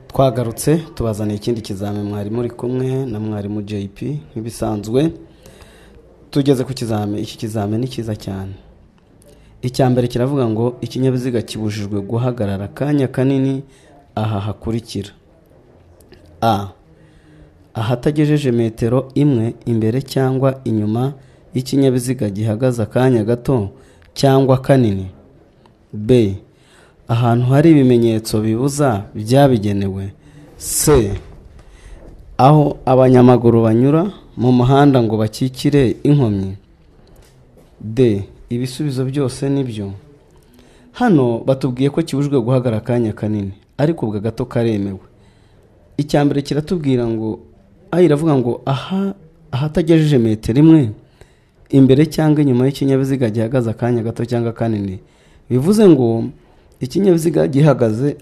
twagarutse tubazaniye ikindi kizami mwarimu uri kumwe na mwarimu jp nk'ibisanzwe tugeze ku kizami iki kizami ni cyiza cyane icya mbere kiravuga ngo ikinyabiziga kibujijwe guhagarara akanya kanini aha hakurikira a ahatagejeje metero imwe imbere cyangwa inyuma y'ikinyabiziga gihagaze akanya gato cyangwa kanini b ahantu hari ibimenyetso bibuza byabigenewe c aho abanyamaguru banyura mu muhanda ngo bakikire inkomyi d ibisubizo byose ni byo hano batubwiye ko kibujwe guhagarara akanya kanini ariko ubwo gato karemewe icya mbere kiratubwira ngo aho iravuga ngo aha ahatagejeje metero imwe imbere cyangwa inyuma y'ikinyabiziga gihagaze akanya gato cyangwa kanini bivuze ngo ikinyabiziga gihagaze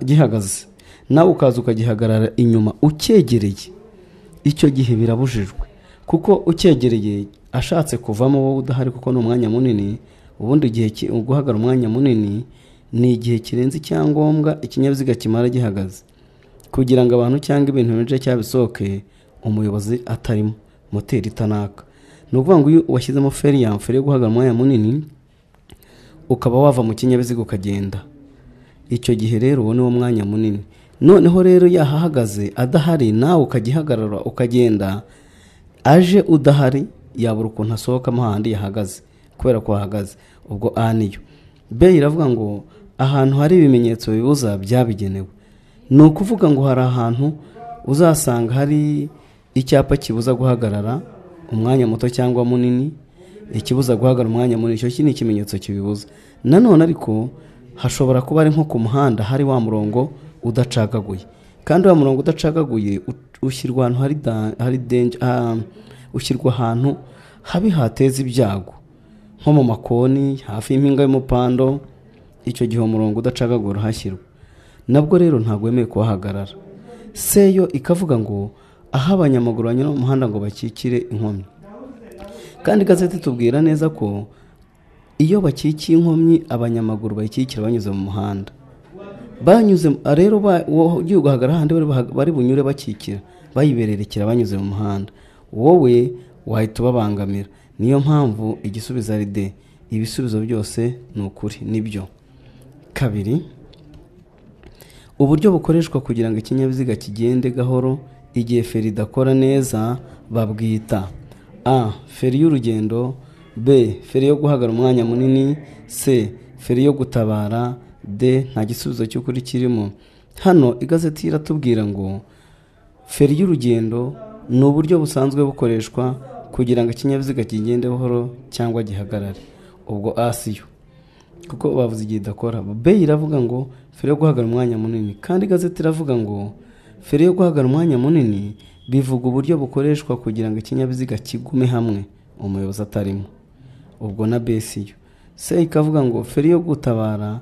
gihagaze nawe ukaza ukagihagarara inyuma ucyegereye icyo gihe birabujijwe kuko ucyegereye ashatse kuvamo wowe udahari kuko ni umwanya munini ubundi igihe guhagarara umwanya munini ni igihe kirenze icyangombwa ikinyabiziga kimara gihagaze kugira ngo abantu cyangwa ibintu binjiye cyabisohoke umuyobozi atarimo moteri itanaka ni ukuvuga ngo iyo washyizemo feri yo guhagarara umwanya munini ukaba wava mu kinyabiziga ukagenda icyo gihe rero uwo ni wo mwanya munini noneho rero yahahagaze adahari nawe ukagihagarara ukagenda aje udahari yabura ukuntu asohokamo ahandi yahagaze kubera ko ahagaze ubwo a niyo be iravuga ngo ahantu hari ibimenyetso bibuza byabigenewe ni ukuvuga ngo hari ahantu uzasanga hari icyapa kibuza guhagarara umwanya muto cyangwa munini ikibuza guhagarara umwanya munini icyo ni ikimenyetso kibibuza nanone ariko hashobora kuba ari nko ku muhanda hari wa murongo udacagaguye kandi wa murongo udacagaguye ushyirwa ahantu hari hari ushyirwa ahantu habi hateza ibyago nko mu makoni hafi y'impinga y'umupando icyo gihe umurongo udacagagura uhashyirwa nabwo rero ntabwo wemewe kuhahagarara se yo ikavuga ngo aho abanyamaguru banyura mu muhanda ngo bakikire inkomyi kandi igazeti tubwira neza ko iyo bakikiye inkomyi abanyamaguru bayikikira banyuze mu muhanda banyuze rero ugiye guhagarara ahandi bari bunyure bakikira bayibererekera banyuze mu muhanda wowe wahita ubabangamira niyo mpamvu igisubizo ari de ibisubizo byose ni ukuri nibyo kabiri uburyo bukoreshwa kugira ngo ikinyabiziga kigende gahoro igihe feri idakora neza babwita a feri y'urugendo b feri yo guhagarara umwanya munini c feri yo gutabara d nta gisubizo cy'ukuri kirimo hano igazeti iratubwira ngo feri y'urugendo ni uburyo busanzwe bukoreshwa kugira ngo ikinyabiziga kigende buhoro cyangwa gihagarare ubwo a siyo kuko bavuze igihe idakora b iravuga ngo feri yo guhagarara umwanya munini kandi igazeti iravuga ngo feri yo guhagarara umwanya munini bivuga uburyo bukoreshwa kugira ngo ikinyabiziga kigume hamwe umuyobozi atarimo ubwo na b siyo c ikavuga ngo feri yo gutabara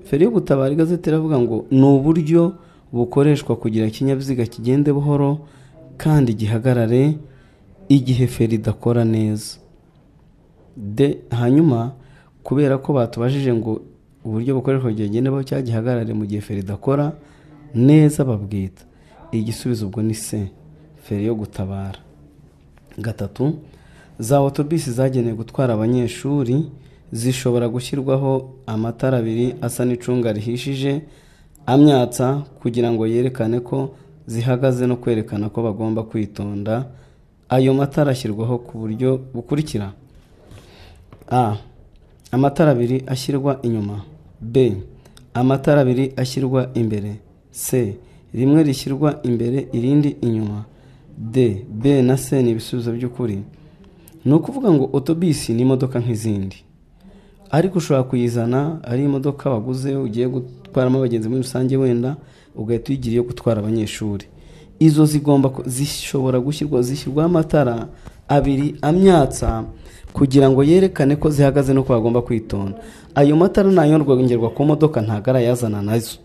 feri yo gutabara igazeti iravuga ngo ni uburyo bukoreshwa kugira ikinyabiziga kigende buhoro kandi gihagarare igihe feri idakora neza d hanyuma kubera ko batubajije ngo uburyo bukoreshwa kigendeho cyagihagarare mu gihe feri idakora neza babwita igisubizo ubwo ni se feri yo gutabara gatatu za otobisi zagenewe gutwara abanyeshuri zishobora gushyirwaho amatara abiri asa n'icunga rihishije amyatsa kugira ngo yerekane ko zihagaze no kwerekana ko bagomba kwitonda ayo matara ashyirwaho ku buryo bukurikira a amatara abiri ashyirwa inyuma b amatara abiri ashyirwa imbere c rimwe rishyirwa imbere irindi inyuma d b na c ni ibisubizo by'ukuri ni ukuvuga ngo otobisi ni imodoka nk'izindi ariko ushobora kuyizana ari imodoka waguze ugiye gutwaramo abagenzi muri rusange wenda ugahita uyigira iyo gutwara abanyeshuri izo zigomba zishobora gushyirwa zishyirwaho amatara abiri amyatsa kugira ngo yerekane ko zihagaze nuko bagomba kwitonda ayo matara ntayorwagerwa ku modoka ntabwo arayazana nazo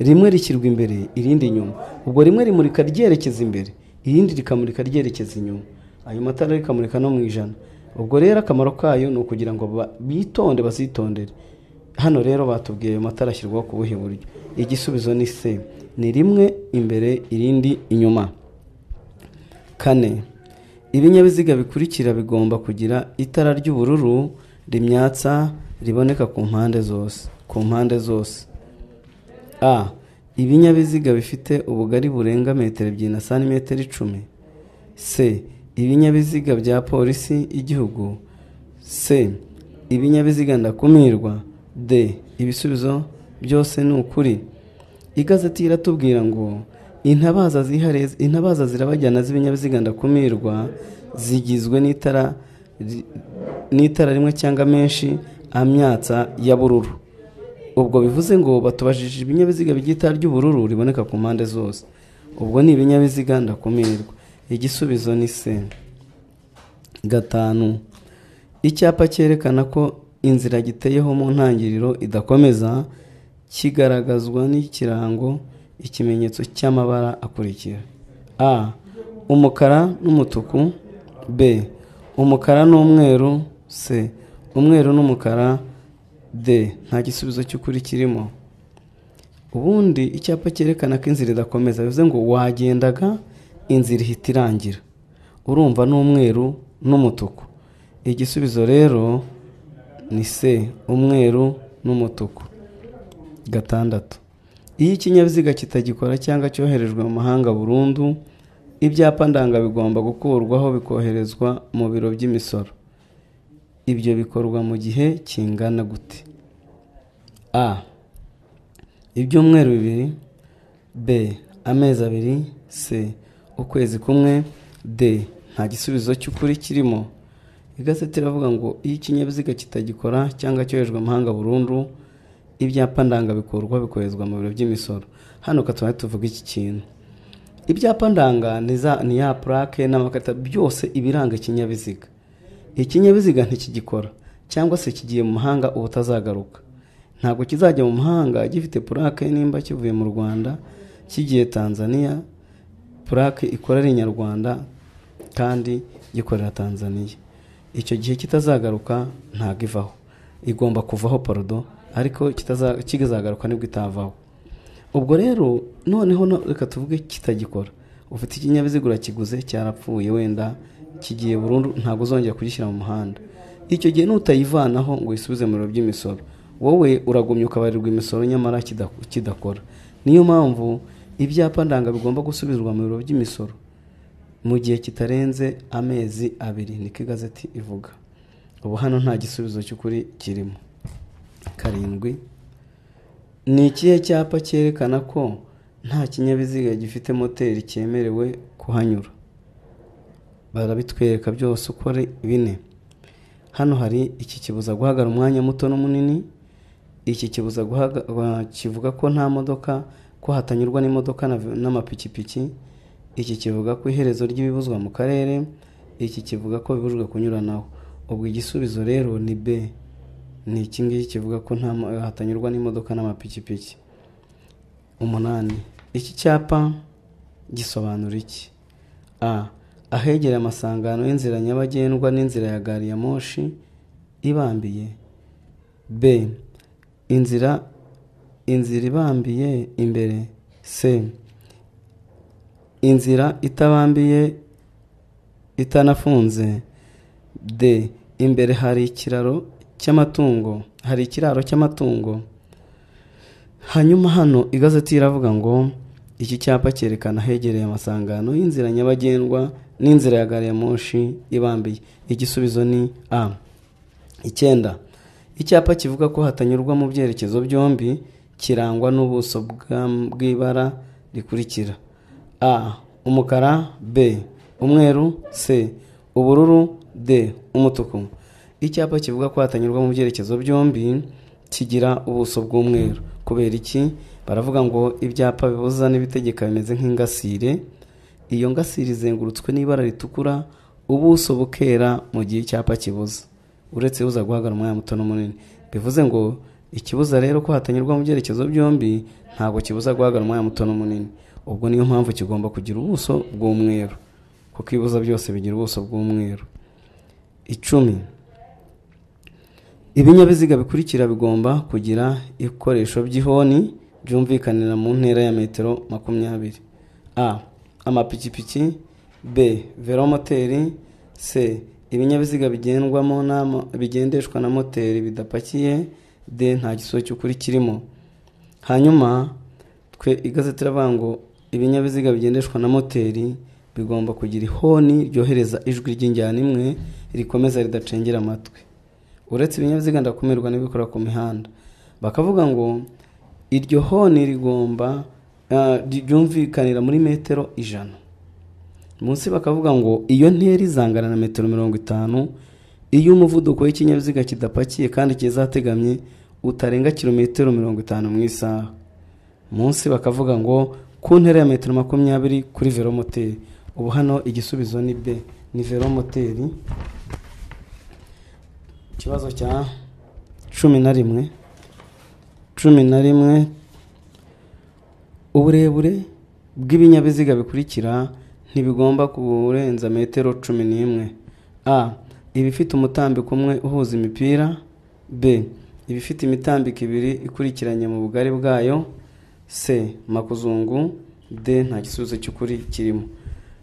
rimwe rishyirwa imbere irindi inyuma ubwo rimwe rimurika ryerekeza imbere irindi rikamurika ryerekeza inyuma ayo matara rikamurika no mu ijana ubwo rero akamaro kayo ni ukugira ngo bitonde bazitondere hano rero batubwiye ayo matara ashyirwaho ku buhe buryo igisubizo ni se ni rimwe imbere irindi inyuma kane ibinyabiziga bikurikira bigomba kugira itara ry'ubururu rimyatsa riboneka ku mpande zose ku mpande zose a ibinyabiziga bifite ubugari burenga metero ebyiri na santimetero icumi c ibinyabiziga bya polisi y'igihugu c ibinyabiziga ndakumirwa d ibisubizo byose ni ukuri igazeti iratubwira ngo intabaza zihariye intabaza zirabajyana z'ibinyabiziga ndakumirwa zigizwe n'itara ri- n'itara rimwe cyangwa menshi amyatsa ya bururu ubwo bivuze ngo batubajije ibinyabiziga by'itara ry'ubururu riboneka ku mpande zose ubwo ni ibinyabiziga ndakumirwa igisubizo ni se gatanu icyapa cyerekana ko inzira giteyeho mu ntangiriro idakomeza kigaragazwa n'ikirango ikimenyetso cy'amabara akurikira a umukara n'umutuku b umukara n'umweru c umweru n'umukara d nta gisubizo cy'ukuri kirimo ubundi icyapa cyerekana ko inzira idakomeza bivuze ngo wagendaga inzira ihita irangira urumva n'umweru n'umutuku igisubizo rero ni se umweru n'umutuku gatandatu iyo ikinyabiziga kitagikora cyangwa cyoherejwe mu mahanga burundu ibyapa ndanga bigomba gukurwaho bikoherezwa mu biro by'imisoro ibyo bikorwa mu gihe kingana gute a ibyumweru bibiri b amezi abiri c ukwezi kumwe d nta gisubizo cy'ukuri kirimo igazeti iravuga ngo iyo ikinyabiziga kitagikora cyangwa cyoherejwe amahanga burundu ibyapa ndanga bikorwa bikoherezwa mu biro by'imisoro hano katubari tuvuga iki kintu ibyapa ndanga ni za- ni ya purake n'amakarita byose ibiranga ikinyabiziga ikinyabiziga ntikigikora cyangwa se kigiye mu mahanga uba utazagaruka ntabwo kizajya mu mahanga gifite purake nimba kivuye mu rwanda kigiye tanzania purake ikora ari inyarwanda kandi gikorera tanzania icyo gihe kitazagaruka ntabwo ivaho igomba kuvaho parodo ariko kitaza- kizagaruka nibwo itavaho ubwo rero noneho no- reka tuvuge kitagikora ufite ikinyabiziga urakiguze cyarapfuye wenda kigiye burundu ntabwo uzongera kugishyira mu muhanda icyo gihe nutayivanaho ngo uyisubize mu biro by'imisoro wowe uragumya ukabarirwa imisoro nyamara kida- kidakora niyo mpamvu ibyapa ndanga bigomba gusubizwa mu biro by'imisoro mu gihe kitarenze amezi abiri niko igazeti ivuga ubu hano nta gisubizo cy'ukuri kirimo karindwi ni ikihe cyapa cyerekana ko nta kinyabiziga gifite moteri cyemerewe kuhanyura barabitwereka byose uko ari bine hano hari iki kibuza guhagara umwanya muto n'umunini iki kibuza guhaga- ba- kivuga ko nta modoka ko hatanyurwa n'imodoka na- n'amapikipiki iki kivuga ko iherezo ry'ibibuzwa mu karere iki kivuga ko bibujwe kunyuranaho ubwo igisubizo rero ni b ni iki ngiki kivuga ko nta mo- hatanyurwa n'imodoka n'amapikipiki umunani iki cyapa gisobanura iki a ahegereye amasangano y'inzira nyabagendwa n'inzira ya gari ya moshi ibambiye b inzira inzira ibambiye imbere c inzira itabambiye itanafunze d imbere hari ikiraro cy'amatungo hari ikiraro cy'amatungo hanyuma hano igazeti iravuga ngo iki cyapa cyerekana ahegereye amasangano y'inzira nyabagendwa n'inzira ya gari ya moshi ibambiye igisubizo ni a icyenda icyapa kivuga ko hatanyurwa mu byerekezo byombi kirangwa n'ubuso bwa- bw'ibara rikurikira a umukara b umweru c ubururu d umutuku icyapa kivuga ko hatanyurwa mu byerekezo byombi kigira ubuso bw'umweru kubera iki baravuga ngo ibyapa bibuza n'ibitegeka bimeze nk'ingasire iyo ngasire izengurutswe n'ibara ritukura ubuso bukera mu gihe icyapa kibuza uretse uza guhagarara umwanya muto n'umunini bivuze ngo ikibuza rero ko hatanyurwa mu byerekezo byombi ntabwo kibuza guhagarara umwanya muto n'umunini ubwo niyo mpamvu kigomba kugira ubuso bw'umweru kuko ibibuza byose bigira ubuso bw'umweru icumi ibinyabiziga bikurikira bigomba kugira ibikoresho by'ihoni byumvikanira mu ntera ya metero makumyabiri a amapikipiki b velomoteri c ibinyabiziga bigendwamo n'ama- bigendeshwa na moteri bidapakiye d nta gisubizo cy'ukuri kirimo hanyuma twe igazeti iravuga ngo ibinyabiziga bigendeshwa na moteri bigomba kugira ihoni ryohereza ijwi ry'injyana imwe rikomeza ridacengera amatwi uretse ibinyabiziga ndakumirwa n'ibikora ku mihanda bakavuga ngo iryo honi rigomba ah, ry- ryumvikanira muri metero ijana munsi bakavuga ngo iyo ntera izangana na metero mirongo itanu iyo umuvuduko w'ikinyabiziga kidapakiye kandi kizategamye utarenga kilometero mirongo itanu mu isaha munsi bakavuga ngo ku ntera ya metero makumyabiri kuri velomoteri ubu hano igisubizo ni b ni velomoteri ikibazo cya cumi na rimwe cumi na rimwe uburebure bw'ibinyabiziga bikurikira ntibigomba kurenza metero cumi n'imwe a ibifite umutambiko umwe uhuza imipira b ibifite imitambiko ibiri ikurikiranye mu bugari bwayo c makuzungu d nta gisubizo cy'ukuri kirimo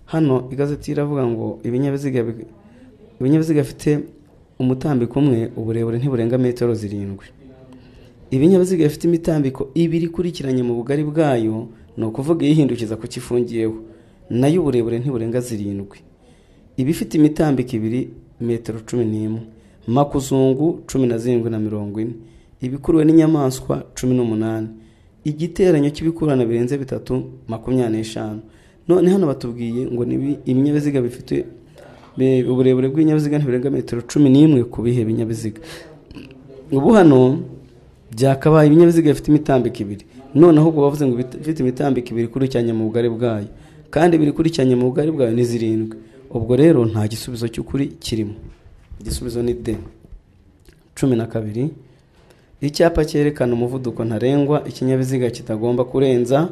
hano igazeti iravuga ngo ibinyabiziga bi- ibinyabiziga bifite umutambiko umwe uburebure ntiburenga metero zirindwi ibinyabiziga bifite imitambiko ibiri ikurikiranye mu bugari bwayo ni ukuvuga iyihindukiza ku kifungiyeho nayo uburebure ntiburenga zirindwi ibifite imitambiko ibiri metero cumi n'imwe makuzungu cumi na zirindwi na mirongo ine ibikuruwe n'inyamaswa cumi n'umunani igiteranyo cy'ibikururana birenze bitatu makumyabiri n'eshanu none hano batubwiye ngo ni ibi- ibinyabiziga bifite be- uburebure bw'ibinyabiziga ntiburenga metero cumi n'imwe ku bihe binyabiziga ubu hano byakabaye ibinyabiziga bifite imitambiko ibiri noneho ubwo bavuze ngo ibit- bifite imitambiko ibiri ikurikiranye mu bugari bwayo kandi ibiri ikurikiranye mu bugari bwayo ni zirindwi ubwo rero nta gisubizo cy'ukuri kirimo igisubizo ni d cumi na kabiri icyapa cyerekana umuvuduko ntarengwa ikinyabiziga kitagomba kurenza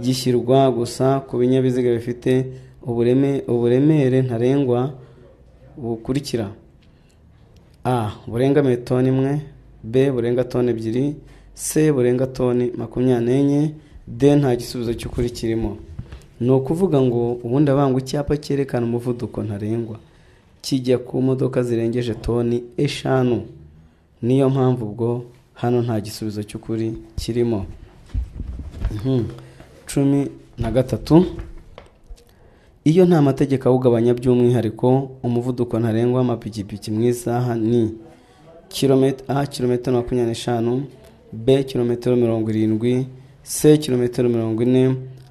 gishyirwa gusa ku binyabiziga bifite ubureme uburemere ntarengwa bukurikira a burenga toni imwe b burenga toni ebyiri c burenga toni makumyabiri n'enye d nta gisubizo cy'ukuri kirimo ni ukuvuga ngo ubundi abanga icyapa cyerekana umuvuduko ntarengwa kijya ku modoka zirengeje toni eshanu niyo mpamvu ubwo hano nta gisubizo cy'ukuri kirimo Mhm. cumi na gatatu iyo nta mategeko awugabanya by'umwihariko umuvuduko ntarengwa w'amapikipiki mu isaha ni kilometero a kilometero makumyabiri n'eshanu b kilometero mirongo irindwi c kilometero mirongo ine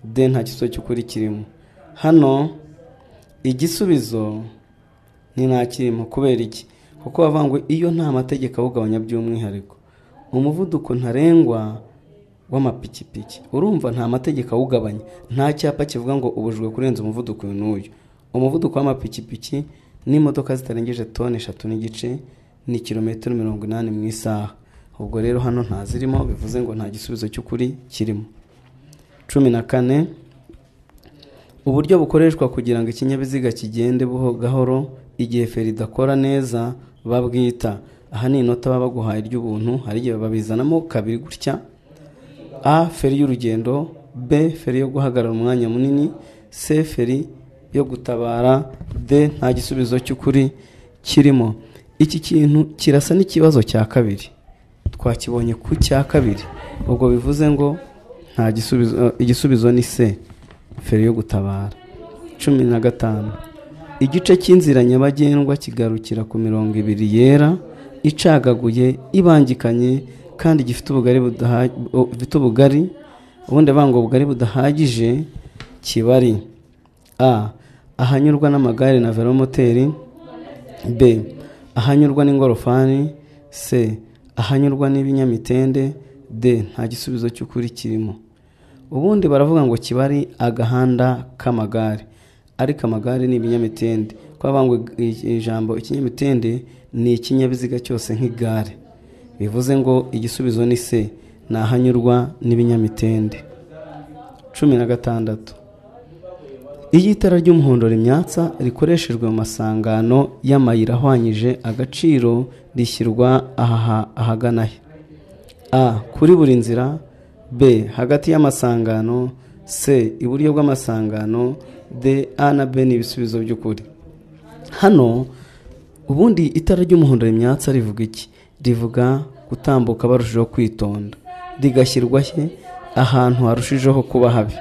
d nta gisubizo cy'ukuri kirimo hano igisubizo ni nta kirimo kubera iki kuko bavuga ngo iyo nta mategeko awugabanya by'umwihariko umuvuduko ntarengwa w'amapikipiki urumva nta mategeko awugabanya nta cyapa kivuga ngo ubujijwe kurenza umuvuduko uyu n'uyu umuvuduko w'amapikipiki n'imodoka zitarengeje toni eshatu n'igice ni kilometero mirongo inani mu isaha ubwo rero hano ntazirimo bivuze ngo nta gisubizo cy'ukuri kirimo cumi na kane uburyo bukoreshwa kugira ngo ikinyabiziga kigende buho- gahoro igihe feri idakora neza babwita aha ni inota baba baguhaye ry'ubuntu hari igihe babizanamo kabiri gutya a feri y'urugendo b feri yo guhagarara umwanya munini c feri yo gutabara d nta gisubizo cy'ukuri kirimo iki kintu kirasa n'ikibazo cya kabiri twakibonye ku cya kabiri ubwo bivuze ngo nta gisubizo igisubizo ni c feri yo gutabara cumi na gatanu igice cy'inzira nyabagendwa kigarukira ku mirongo ibiri yera icagaguye ibangikanye kandi gifite ubugari budaha- bu- bufite ubugari ubundi bavuga ngo ubugari budahagije kibari a ahanyurwa n'amagare na velomoteri b ahanyurwa n'ingorofani c ahanyurwa n'ibinyamitende d nta gisubizo cy'ukuri kirimo ubundi baravuga ngo kibari agahanda k'amagare ariko amagare ni ibinyamitende kuko bavuga ngo i- ijambo ikinyamitende ni ikinyabiziga cyose nk'igare bivuze ngo igisubizo ni se ni ahanyurwa n'ibinyamitende cumi na gatandatu iyo itara ry'umuhondo rimyatsa rikoreshejwe mu masangano y'amayira ahwanyije agaciro rishyirwa aha ahagana he a kuri buri nzira b hagati y'amasangano c iburyo bw'amasangano d a na b ni ibisubizo by'ukuri hano ubundi itara ry'umuhondo rimyatsa rivuga iki rivuga gutambuka barushijeho kwitonda rigashyirwa he ahantu harushijeho kuba habi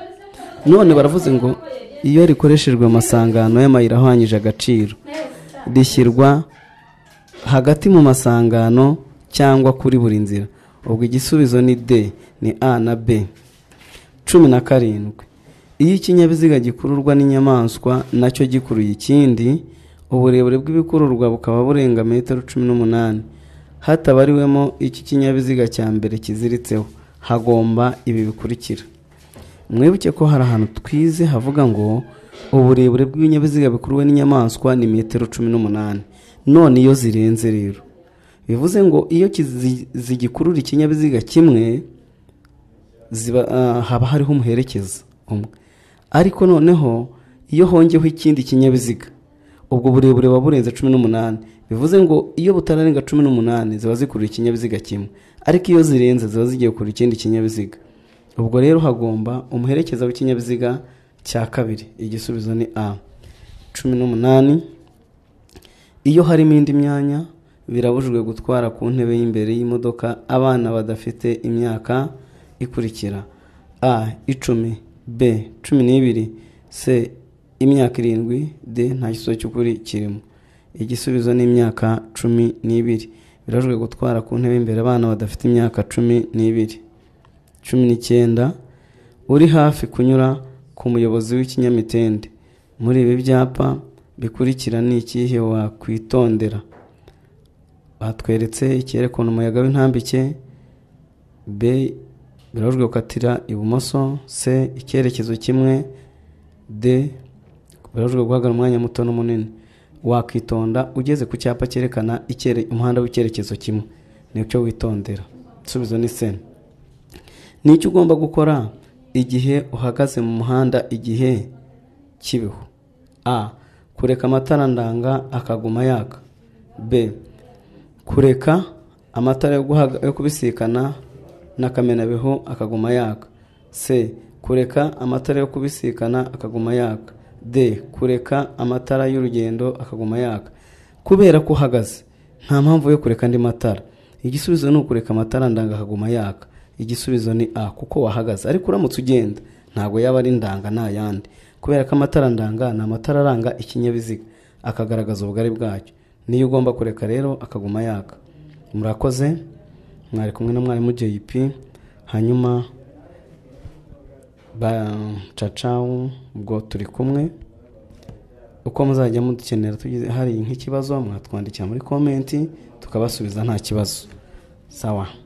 none baravuze ngo iyo rikoreshejwe amasangano y'amayira ahwanyije agaciro rishyirwa hagati mu masangano cyangwa kuri buri nzira ubwo igisubizo ni d ni a na b cumi na karindwi iyo ikinyabiziga gikururwa n'inyamaswa nacyo gikuruye ikindi uburebure bw'ibikururwa bukaba burenga metero cumi n'umunani hatabariwemo iki kinyabiziga cya mbere kiziritseho hagomba ibi bikurikira mwibuke ko hari ahantu twize havuga ngo uburebure bw'ibinyabiziga bikuruwe n'inyamaswa ni metero cumi n'umunani none iyo zirenze rero bivuze ngo iyo kizi- zigikurura ikinyabiziga kimwe ziba, ah, haba hariho umuherekeza umwe ariko noneho iyo hongeho ikindi kinyabiziga ubwo burebure buba burenze cumi n'umunani bivuze ngo iyo butararenga cumi n'umunani ziba zikurura ikinyabiziga kimwe ariko iyo zirenze ziba zigiye kurura ikindi kinyabiziga ubwo rero hagomba umuherekeza w'ikinyabiziga cya kabiri igisubizo ni a cumi n'umunani iyo harimo indi myanya birabujijwe gutwara ku ntebe y'imbere y'imodoka abana badafite imyaka ikurikira a icumi b cumi n'ibiri c imyaka irindwi d nta gisubizo cy'ukuri kirimo igisubizo ni imyaka cumi n'ibiri birabujijwe gutwara ku ntebe y'imbere abana badafite imyaka cumi n'ibiri cumi n'icyenda uri hafi kunyura ku muyobozi w'ikinyamitende muri ibi byapa bikurikira ni ikihe wakwitondera batweretse icyerekana umuyaga w'intambike b birabujijwe gukatira ibumoso c icyerekezo kimwe d birabujijwe guhagarara umwanya muto n'umunini wakwitonda ugeze ku cyapa cyerekana icyere- umuhanda w'icyerekezo kimwe nicyo witondera isubizo ni sena ni iki ugomba gukora igihe uhagaze mu muhanda igihe kibeho a kureka amatara ndanga akaguma yaka b kureka amatara yo guhaga- yo kubisikana n'akamenabihu akaguma yaka c kureka amatara yo kubisikana akaguma yaka d kureka amatara y'urugendo akaguma yaka kubera ko uhagaze nta mpamvu yo kureka andi matara igisubizo ni ukureka amatara ndanga akaguma yaka igisubizo ni a kuko wahagaze ariko uramutse ugenda ntabwo yaba ari ndanga n'ayandi kubera ko amatara ndanga ni amatara aranga ikinyabiziga akagaragaza ubugari bwacyo niyo ugomba kureka rero akaguma yaka murakoze mwari kumwe na mwarimu jp hanyuma bacacawu ubwo turi kumwe uko muzajya mudukenera tugize hari nk'ikibazo mwatwandikira muri komenti tukabasubiza nta kibazo sawa